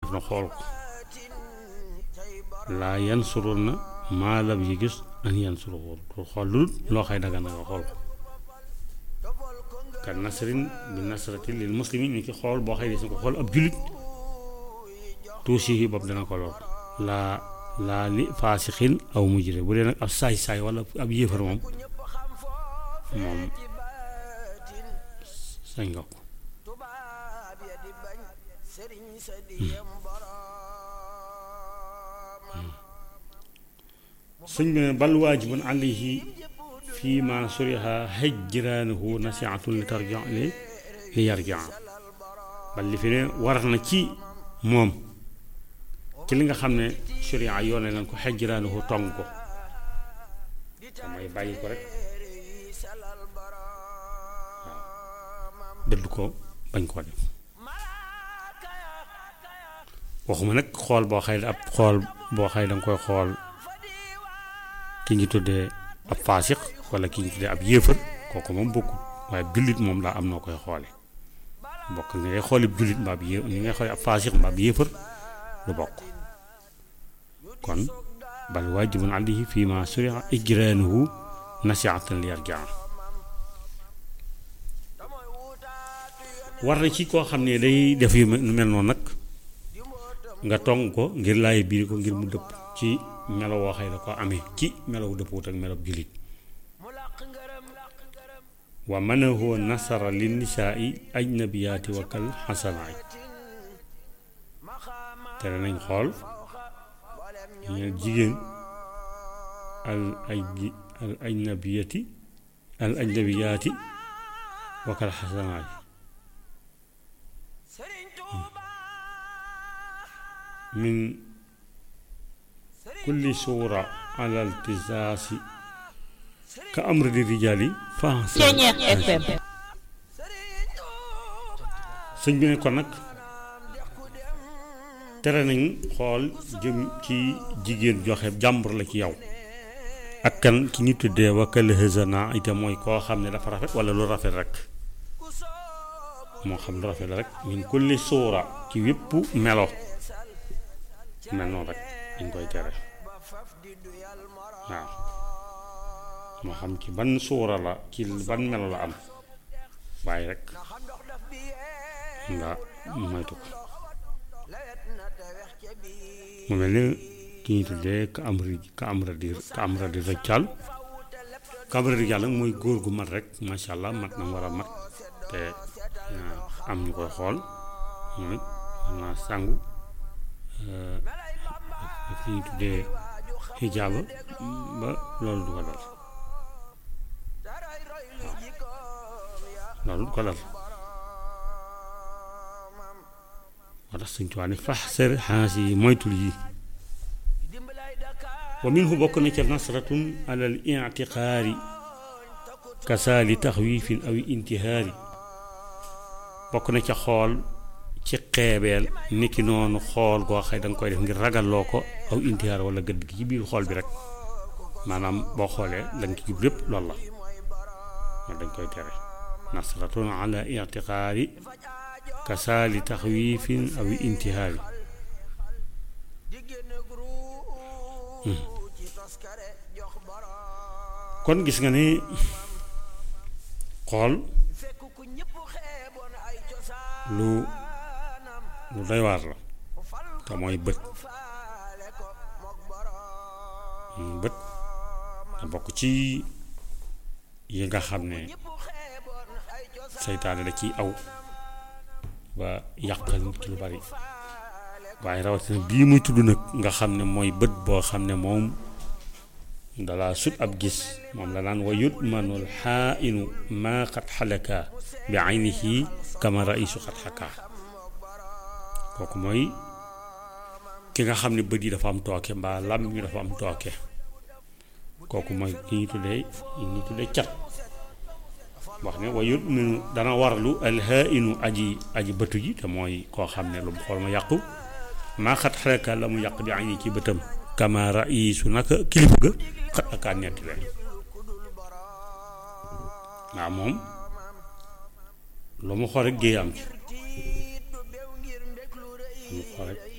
na xool ko laa yan surul na maa lam yi gis an yan suru ko xool lu loo xay daga na nga xool ko kan nasrin bi nasrati lil muslimin ni ki xool boo xëy des na ko xool ab jullit tuusi yi bopp dana ko lor laa laa li faasixin aw mujrim bu dee nag ab saay-saay wala ab yéefar moom moom sañ nga ko sëñ bi ne bal waajibun alayhi fii ma suriha hijraanuhu nasihatun li tarja li li yarja bal li fi ne war na ci moom ci li nga xam ne suriya yoone nañ ko hijraanuhu tong ko mooy bàyyi ko rek waaw dëdd ko bañ koo def waxuma nag xool boo xëy ab xool boo xëy danga koy xool ki ñu tuddee ab faasix wala ki ñu tuddee ab yéefar kooku moom bokkul waaye jullit moom daa am noo koy xoole bokk ni ngay xooli jullit mbaa bi yé ni ngay xooli ab faasix mbaa bi yéefar lu bokk kon bal waajibun alayhi fii ma suriha ijraanuhu nasiatan li yarjaa war na ci koo xam ne day def yu mel noonu nag nga tong ko ngir laay biir ko ngir mu dëpp ci melo woo xëy da ko amee ci melow dëppwut ak melow jullit wa manahu nasara li nisaai ajnabiyaati wa kal xasanaay tere nañ xool ñeen jigéen al aj al ajnabiyati al ajnabiyaati wa kal xasanaay min kulli suura ala altisaasi ka amri di rijaali FM sëñ bi ne kon nag tere nañ xool jëm ci jigéen joxe jàmbur la ci yow ak kan ki ñu tuddee wakkale hësana itam mooy koo xam ne dafa rafet wala lu rafet rek moo xam lu rafet la rek min kulli suura ci wépp melo mel noonu rek dañ koy tere waaw moo xam ci ban suura la ci ban melo la am waaye rek nga moytu ko mu mel ni ki ñu tuddee ka amri ka amra di ka amra di rëccal ka amra di yàlla mooy góor gu mat rek macha allah mat na mu war a mat te am ñu koy xool mooy naa sàngu ak li ñu tuddee xijaaba ba loolu du ko dal waaw loolu du ko dal moo tax suñ tuwaa ne fax ser xaas yi moytul yi wa minhu bokk na ca nasratun alal intiqaari kasaali taxwiifin aw intihaari bokk na ca xool ci xeebeel niki noonu xool goo xëy da nga koy def ngir ragalloo ko aw intihaar wala gëdd gi ci biir xool bi rek maanaam boo xoolee la nga ci jub lépp loolu la loolu dañ koy tere nasratun ala intiqaari kasaali taxwiifin aw intihaari kon gis nga ni xool lu lu doy waar la te mooy bët bët da bokk ci yi nga xam ne seytaane da ciy aw ba yàqal nit ki lu bari waaye rawatina bii muy tudd nag nga xam ne mooy bët boo xam ne moom dala sut ab gis moom la naan wa yutmanul xaainu maa xat xalaka bi aynihi kama raisu xat xakaa kooku mooy ki nga xam ne bët yi dafa am tooke mbaa làmmiñ mi dafa am tooke kooku mooy ki ñu tuddee ñu tuddee cat wax ne wa yutminu dana warlu alxaainu aji aji bëtu ji te mooy koo xam ne lu mu xool ma yàqu maa xat xalaka la mu yàq bi ayni ci bëtam kama raisu naka kilifa ga xat akaa netti leen waaw moom lu mu xool rek géey am ci lu mu xool rek